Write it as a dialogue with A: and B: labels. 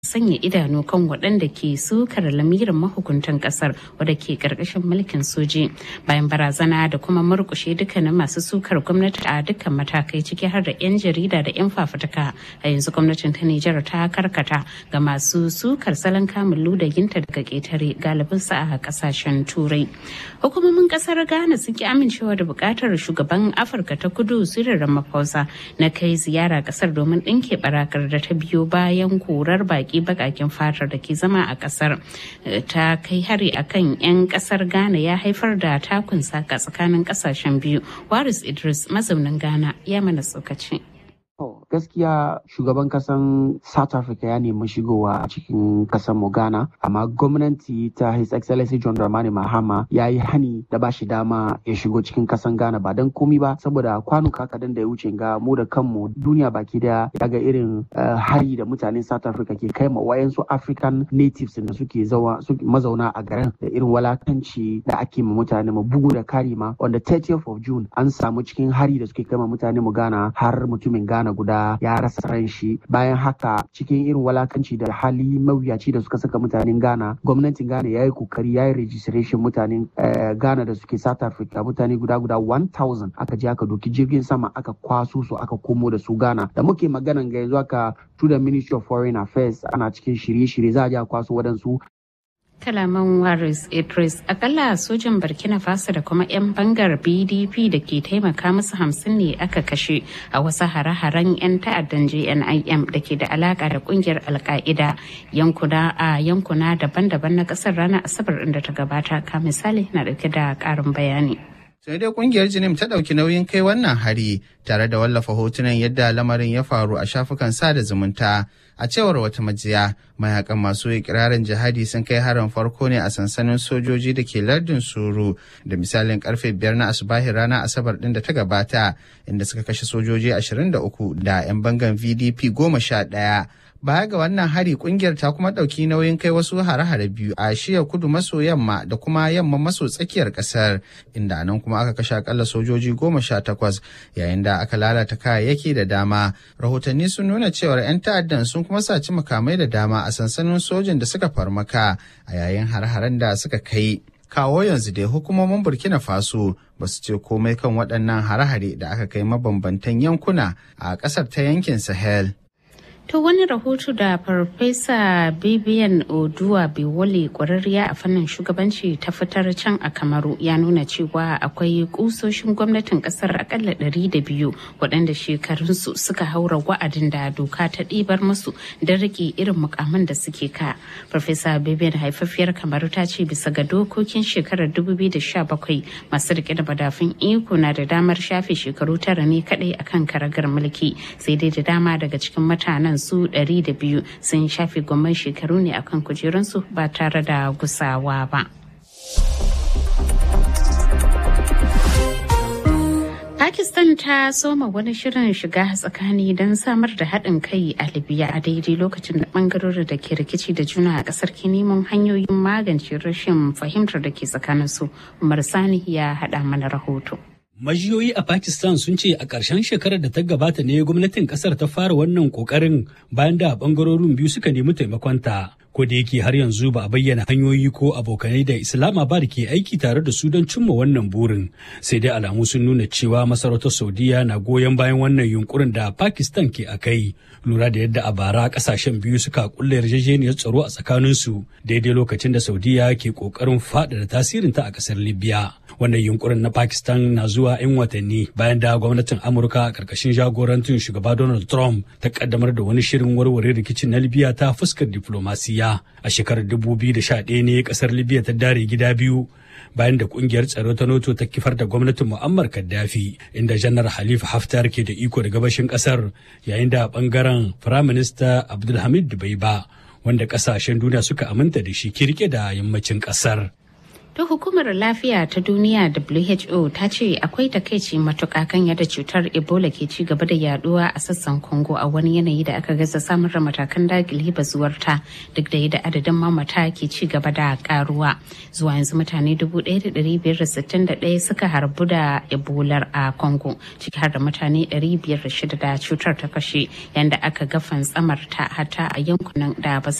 A: sanya idanu kan waɗanda ke sukar lamirin mahukuntan ƙasar wadda ke ƙarƙashin mulkin soji bayan barazana da kuma murƙushe dukkanin masu sukar gwamnati a dukkan matakai ciki har da 'yan jarida da 'yan fafutuka a yanzu gwamnatin ta Nijar ta karkata ga masu sukar salon kamun ludayinta daga ƙetare galibinsa a ƙasashen turai hukumomin ƙasar Ghana sun ki amincewa da buƙatar shugaban Afirka ta kudu Cyril Ramaphosa na kai ziyara ƙasar domin ɗinke barakar da ta biyo bayan korar baki baki bakakin fatar da ke zama a kasar ta kai hari akan 'yan kasar ghana ya haifar da takun saka tsakanin kasashen biyu waris idris mazaunin ghana ya mana tsokaci
B: gaskiya shugaban kasan south africa ya nemi shigowa a cikin kasan mu ghana amma gwamnati ta his excellency john dramani mahama ya yi hani da ba shi dama ya shigo cikin kasan ghana ba don komi ba saboda kwanuka kadan da ya wuce ga mu da kanmu duniya baki daya ya ga irin hari da mutanen south africa ke kai ma wayansu african natives da suke mazauna a garin da irin walakanci da ake ma mutane mu bugu da kari ma on the 30th of june an samu cikin hari da suke kai ma mutane mu ghana har mutumin ghana guda ya rasa ran shi bayan haka cikin irin walakanci da hali mawuyaci da suka saka mutanen ghana gwamnatin ghana ya yi kokari ya yi registration mutanen ghana da suke south africa mutane guda guda 1000 aka je aka doki jirgin sama aka kwaso su aka komo da su ghana da muke maganan ga yanzu aka to the ministry of foreign affairs ana cikin shirye-shirye za a je a kwaso wadansu
A: kalaman waris idris akalla sojan burkina faso da kuma 'yan bangar bdp da ke taimaka musu hamsin ne aka kashe a wasu hare-haren 'yan ta'addan jnim da ke da alaka da kungiyar alka'ida yankuna a yankuna daban-daban na kasar ranar asabar inda ta gabata ka misali na dauke da karin bayani
C: sai dai kungiyar jinim ta ɗauki nauyin kai wannan hari tare da wallafa hotunan yadda lamarin ya faru a shafukan sada zumunta a cewar wata majiya mayakan masu ikirarin jihadi sun kai harin farko ne a sansanin sojoji da ke lardin suru da misalin karfe biyar na asubahin rana asabar din da ta gabata inda suka kashe sojoji 23 da 'yan bangan vdp goma sha ɗaya Baya ga wannan hari kungiyar ta kuma ɗauki nauyin kai wasu hare-hare biyu a shiya kudu maso yamma da kuma yamma maso tsakiyar ƙasar inda nan kuma aka kashe akalla sojoji goma sha takwas yayin da aka lalata kayayyaki da dama. Rahotanni sun nuna cewar 'yan ta'addan sun kuma saci makamai da dama a sansanin sojin da suka farmaka a yayin hare-haren da suka kai. kawo yanzu dai hukumomin burkina faso ba su ce komai kan waɗannan hare-hare da aka kai mabambantan yankuna a ƙasar ta yankin sahel
A: To wani rahoto da Farfesa Bibian Oduwa Biwole kwararriya a fannin shugabanci ta fitar can a Kamaru ya nuna cewa akwai kusoshin gwamnatin kasar akalla ɗari da biyu waɗanda shekarunsu suka haura wa'adin da doka ta ɗibar musu don rike irin mukamin da suke ka. Farfesa Bibian haifafiyar Kamaru ta ce bisa ga dokokin shekarar 2017 masu rike da madafin iko na da damar shafe shekaru tara ne kaɗai akan karagar mulki sai dai da dama daga cikin mutanen su 200 sun shafe gwamman shekaru ne akan kujerunsu ba tare da gusawa ba. Pakistan ta soma wani shirin shiga tsakani don samar da haɗin kai a Libya a daidai lokacin da ɓangarorin da ke rikici da juna a ƙasar ke neman hanyoyin magance rashin fahimtar da ke tsakaninsu. Umar Sani ya haɗa mana rahoto.
D: Majiyoyi a Pakistan sun ce a ƙarshen shekarar da ta gabata ne gwamnatin ƙasar ta fara wannan ƙoƙarin bayan da ɓangarorin biyu suka nemi taimakonta. Ko da yake har yanzu ba a bayyana hanyoyi ko abokanai da Islamabad ke aiki tare da su don cimma wannan burin. Sai dai alamu sun nuna cewa masarautar Saudiya na goyon bayan wannan yunkurin da Pakistan ke a kai. Lura da yadda a bara ƙasashen biyu suka kulle yarjejeniyar tsaro a tsakaninsu daidai lokacin da Saudiya ke ƙoƙarin faɗaɗa tasirinta a ƙasar Libya. wannan yunkurin na pakistan na zuwa 'yan watanni bayan da gwamnatin amurka a karkashin jagorantin shugaba donald trump ta kaddamar da wani shirin warware rikicin na libya ta fuskar diflomasiya a shekarar 2011 ne kasar libya ta dare gida biyu bayan da kungiyar tsaro ta noto ta kifar da gwamnatin muammar gaddafi inda janar halifa haftar ke da iko da gabashin kasar yayin da bangaren firaminista abdulhamid dubaiba wanda kasashen duniya suka aminta da shi kirke da yammacin kasar
A: To hukumar lafiya ta duniya WHO ta ce akwai takaici matuƙa kan yadda cutar Ebola ke ci gaba da yaduwa a sassan Congo a wani yanayi da aka gaza samar da matakan dakile bazuwarta duk da yadda adadin mamata ke ci gaba da karuwa. Zuwa yanzu mutane 1,561 suka harbu da Ebola a Congo ciki har da mutane 506 da cutar ta kashe yanda aka ga fantsamar ta hata a yankunan da ba